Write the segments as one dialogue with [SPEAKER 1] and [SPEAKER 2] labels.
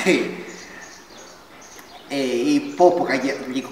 [SPEAKER 1] Eh, hii popo kaja liko.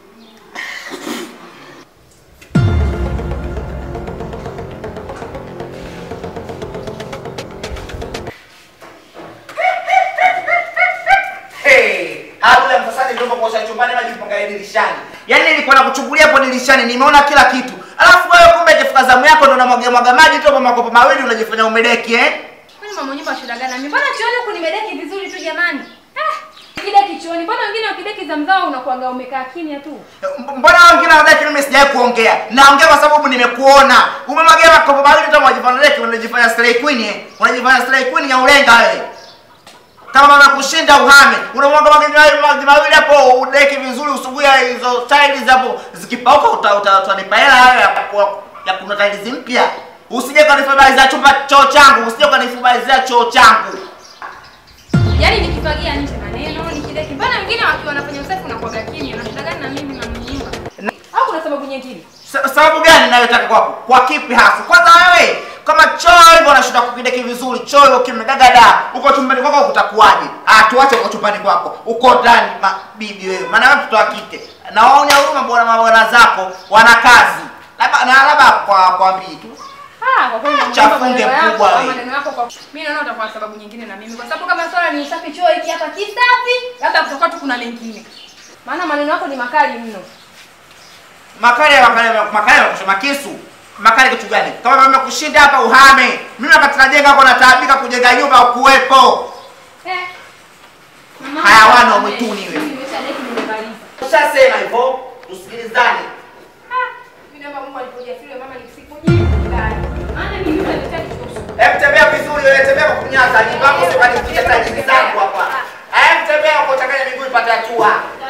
[SPEAKER 1] Hey, hapo ya mfasadi ndio kuosha chumbani maji mpangalia dirishani. Yaani nilikuwa nakuchungulia hapo dirishani nimeona kila kitu. Alafu wewe kumbe ikifika zamu yako ndo unamwaga mwaga maji tu kwa makopo mawili unajifanya umedeki eh?
[SPEAKER 2] Kwani mama nyumba shida gani? Mimi mbona chuoni huku nimedeki vizuri tu jamani? Ah, kideki chuoni. Mbona wengine wakideki za mzao unakuanga umekaa kimya tu?
[SPEAKER 1] M- Mbona wengine wanadai mimi sijawahi kuongea? Naongea kwa sababu nimekuona. Umemwagia makopo mawili tu unajifanya deki unajifanya stray queen eh? Unajifanya stray queen ya ulenga wewe. Kama mama kushinda uhame, unamwaga maji maji maji mawili hapo udeki vizuri usuguya hizo tiles hapo zikipauka uta uta utanipa hela hayo ya ku- ya kuna tiles mpya. Usije kanifubalizia chumba choo changu, usije kanifubalizia choo changu.
[SPEAKER 2] Yaani nikifagia nje maneno, nikideki. Mbona wengine wakiwa wanafanya usafi unakuwaga kimya? Una shida gani na mimi na mama nyumba? Au kuna sababu nyingine?
[SPEAKER 1] Sa- sababu gani nayotaka kwako? Kwa kipi hasa? Kwanza wewe kama choo hivyo unashinda kukideki vizuri, choo hivyo kimegagada, uko chumbani kwako kutakuwaje? Ah, tuache uko chumbani kwako, uko ndani ma, bibi wewe, maana wewe mtoto wa kike na waone huruma bwana mabwana zako wana kazi, labda na labda kwa kwambii tu
[SPEAKER 2] Ah, kwa kweli mama
[SPEAKER 1] Chafunge
[SPEAKER 2] nyumba maneno yako,
[SPEAKER 1] mkubwa wewe.
[SPEAKER 2] maneno yako kwa mimi naona utakuwa sababu nyingine na mimi. Kwa sababu kama swala ni usafi choo hiki hapa kisafi, labda kutakuwa tu kuna mengine. Maana maneno yako ni makali mno.
[SPEAKER 1] makali ya makali ya makali ya kusema kisu makali kitu gani? Kama mama kushinda hapa uhame, mimi wakati najenga hapo nataabika kujenga nyumba ukuwepo.
[SPEAKER 2] Eh. Mama,
[SPEAKER 1] Hayawani wa mwituni wewe.
[SPEAKER 2] Nimeshadeki nimemaliza.
[SPEAKER 1] Ushasema hivyo, tusikilizane.
[SPEAKER 2] Mimi naomba Mungu alipojasiria mama nisikujibu ndani. Maana mimi nimeshadeki kuhusu.
[SPEAKER 1] Hebu tembea vizuri wewe, tembea kwa kunyaza, jipango sio kanifikia tajiri zangu hapa. Hebu tembea kwa kuchanganya miguu ipate hatua.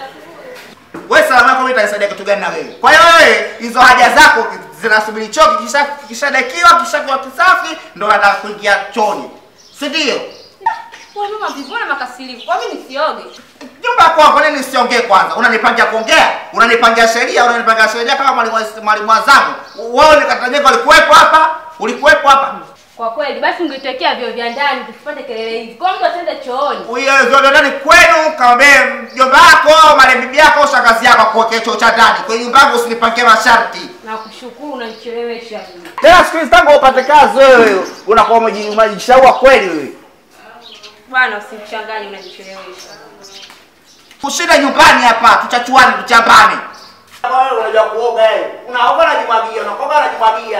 [SPEAKER 1] Wewe salama yako mimi itanisaidia kitu gani na wewe? Kwa hiyo wewe hizo haja zako zinasubiri choo kisha kishadekiwa kishakuwa kisafi ndo nataka kuingia chooni. Si ndio?
[SPEAKER 2] Wewe mama vivona makasiriko. Kwa mimi nisioge.
[SPEAKER 1] Nyumba kwa kwa nini siongee kwanza? Unanipangia kuongea? Unanipangia sheria, unanipangia sheria kama mwalimu wa- mwalimu wa zamu. Wewe nikatajenga ulikuwepo hapa? Ulikuwepo hapa?
[SPEAKER 2] Kwa kweli basi ungetekea vyo vya ndani tusipate kelele hizi. Kwa mtu atende chooni.
[SPEAKER 1] Uye vyote ndani kwenu kaambie mjomba wako au male bibi yako au shangazi yako akuwekee choo cha ndani. Kwenye nyumba yangu usinipangie masharti.
[SPEAKER 2] Na kushukuru unanichelewesha.
[SPEAKER 1] Tena siku hizi tangu upate kazi wewe unakuwa umeji- umejishaua kweli wewe.
[SPEAKER 2] Bwana usimchanganye unanichelewesha.
[SPEAKER 1] Kushinda nyumbani hapa tuchachuane tuchambane. Wewe unajua kuoga wewe. Unaoga na jimwagia, unaoga na jimwagia.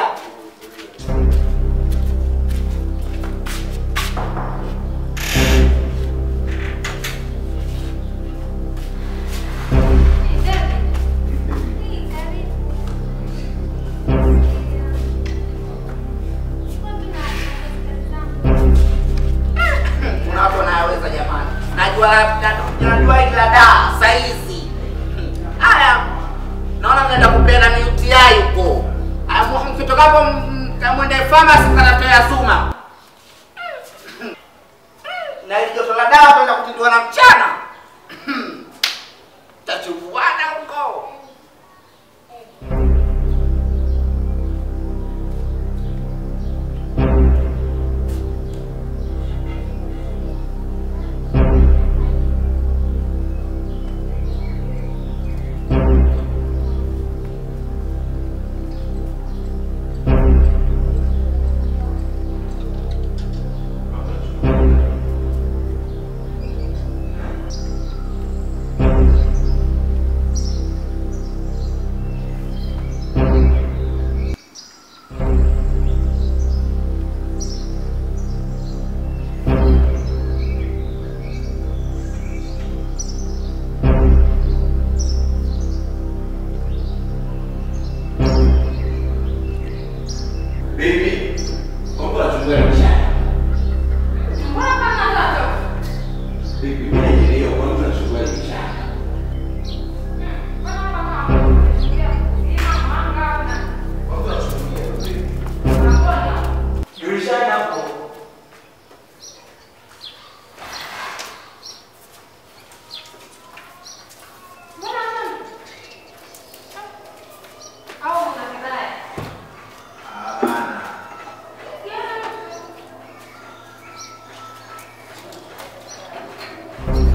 [SPEAKER 1] Kuna watu wanayaweza jamani. Najua najua hili la daa saizi. Haya. Naona mnaenda kupeana ni UTI huko. Haya mkitokapo mwende pharmacy mkatatoa suma. Na hili joto la dawa kwenda kutibiwa na mchana. Tachubuana huko.
[SPEAKER 3] Bibi, mambo yanachungulia mchana.
[SPEAKER 2] Mbona kama ndoto?
[SPEAKER 3] Bibi, mimi najielewa kwa nini unachungulia mchana. Mambo yanachungulia bibi. Dirishani hapo. Hapana.
[SPEAKER 2] Mbona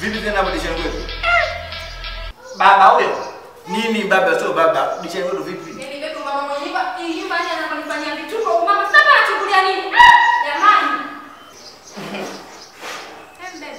[SPEAKER 4] Vipi tena hapo dishani kwetu?
[SPEAKER 1] Baba huyo.
[SPEAKER 4] Nini baba sio baba? Dishani kwetu vipi?
[SPEAKER 2] Yaani bebe mama mwenye nyumba, hii nyumba yani ananifanyia vituko. Mama sasa anachukulia nini? Ah, Jamani. Em bebe.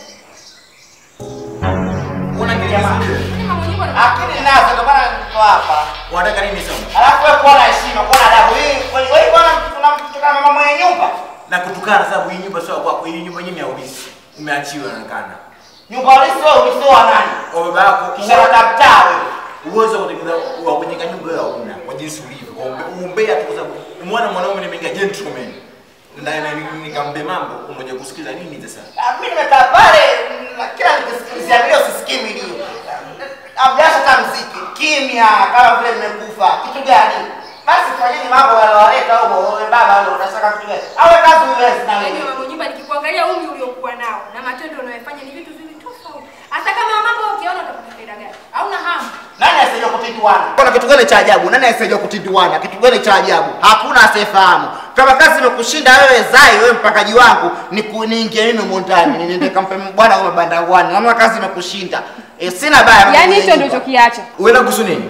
[SPEAKER 4] Una kijamaa.
[SPEAKER 2] Yaani mama mwenye nyumba ana-
[SPEAKER 1] Akili nazo ndio maana niko hapa.
[SPEAKER 4] Unataka nini sasa?
[SPEAKER 1] Alafu wewe kuwa na heshima, kuwa na adabu. Hii kweli wewe bwana tunamtukana mama mwenye nyumba.
[SPEAKER 4] Na kutukana sababu hii nyumba sio kwako, hii nyumba yenyewe ni ya ulisi. Umeachiwa inaonekana.
[SPEAKER 1] Nyumba ulisi wewe ulisi wa nani?
[SPEAKER 4] Kwa baba yako
[SPEAKER 1] Kisha watamtaa wewe.
[SPEAKER 4] uwezo wa kutengeneza wa kujenga nyumba wewe hauna kwa jinsi ulivyo. Kwa umbe- Umbea tu kwa sababu umeona mwanaume nimeingia gentleman. Na na- ni- nikambe mambo umoja kusikiza nini sasa?
[SPEAKER 1] Ah, Mimi nimekaa pale na kila nikisikilizia milio sisikii milio. Amjasha hata mziki. Kimya kama vile nimekufa. Kitu gani? Basi fanyeni mambo walowaleta huko. Wewe baba leo unataka kitu gani? Awe kazi uwezi na
[SPEAKER 2] Yaani
[SPEAKER 1] wewe.
[SPEAKER 2] mama mwenye nyumba nikikuangalia umri uliokuwa nao na matendo unayofanya ni vitu viwili tofauti. Hata kama mambo ukiona utapata faida gani? Hauna hamu.
[SPEAKER 1] Nani asiyejua kutinduana? Kuna kitu gani cha ajabu? Nani asiyejua kutinduana? Kitu gani cha ajabu? Hakuna asiyefahamu. Kama kazi imekushinda wewe Zai, wewe mpakaji wangu, ni niingie mimi mundani, niende kampe bwana kwa mabanda wani. Kama kazi imekushinda. E, sina baya.
[SPEAKER 2] Yaani hicho ndio uchokiacha.
[SPEAKER 4] Uenda kuhusu nini?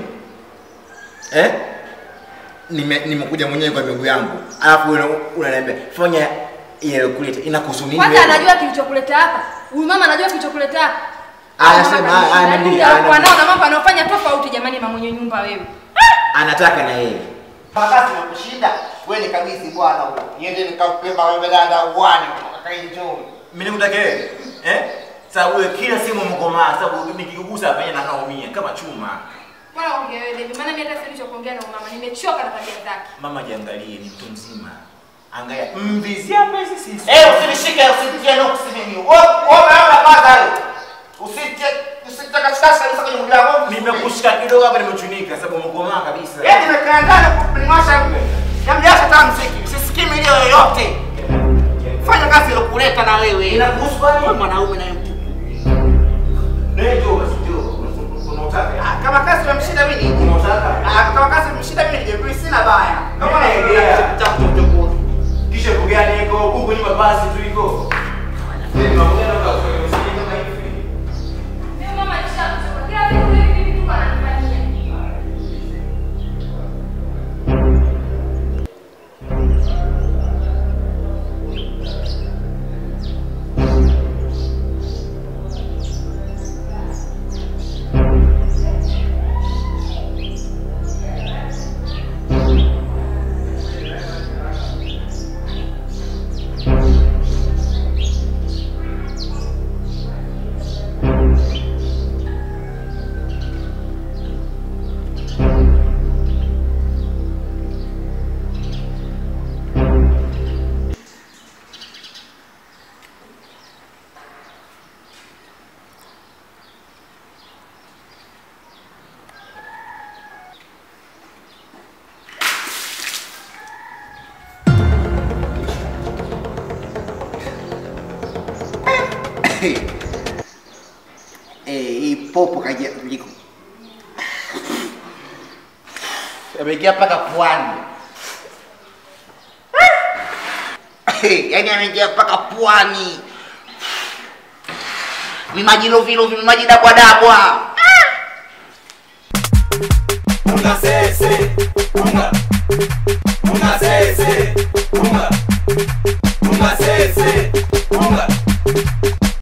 [SPEAKER 4] Eh? Nime nimekuja mwenyewe kwa miguu yangu. Alafu wewe una- unaniambia fanya ile kuleta inakuhusu nini?
[SPEAKER 2] Kwanza
[SPEAKER 4] wewe?
[SPEAKER 2] anajua kilichokuleta hapa. Huyu mama anajua kilichokuleta hapa.
[SPEAKER 4] Aya, sema, aya, aya, niambie, aya,
[SPEAKER 2] Kwa
[SPEAKER 4] niambie.
[SPEAKER 2] nao na mambo anayofanya tofauti jamani mama mwenye nyumba wewe.
[SPEAKER 4] Anataka na yeye.
[SPEAKER 1] Kama kazi imekushinda, wewe ni kabisi bwana huyo. Niende nikampe mawe dada wani akaenjoy.
[SPEAKER 4] Mimi nikutaka wewe. Eh? Sababu wewe kila simu mkomaa, sababu nikikugusa hapa na naumia kama chuma.
[SPEAKER 2] Bwana ongea wewe baby. Maana mimi hata sijui cha kuongea na huyu mama. Nimechoka na tabia zake.
[SPEAKER 4] Mama jiangalie ni mtu mzima. Angalia mvizia pesa sisi.
[SPEAKER 1] Eh, usinishike usinitie nuksi mimi. Wewe wewe unaona kwanza wewe. Usitie usitie katika sasa kwenye mwili wangu.
[SPEAKER 4] Nimekushika kidogo hapa nimechunika sababu mkomaa kabisa.
[SPEAKER 1] Yeye nimekaa ndani kuninywasha Namjasha hata mziki. Usisikii milio yoyote. Fanya kazi ilokuleta na wewe.
[SPEAKER 4] Inakuhusu kwani?
[SPEAKER 1] Wewe mwanaume na mtu.
[SPEAKER 4] Ndio basi ndio. Unautaka?
[SPEAKER 1] Ah, Kama kazi imemshinda mimi nije.
[SPEAKER 4] Unautaka?
[SPEAKER 1] Ah, kama kazi imemshinda mimi nije. Mimi sina baya. Kama
[SPEAKER 4] Nimelegea.
[SPEAKER 1] unakuja
[SPEAKER 4] Kisha kugani iko huku nyuma basi tu iko. Mambo gani unataka usije kama hivi?
[SPEAKER 2] Mimi mama nishachoka. Kila siku hivi hivi tu ananifanyia.
[SPEAKER 1] Eh, hii popo kaja kuliko. Ameingia mpaka puani. Yaani ameingia mpaka puani. Mimaji lovilovi, mimaji dabwadabwa.
[SPEAKER 3] Unga sese, unga. Unga sese, unga. Unga sese, unga.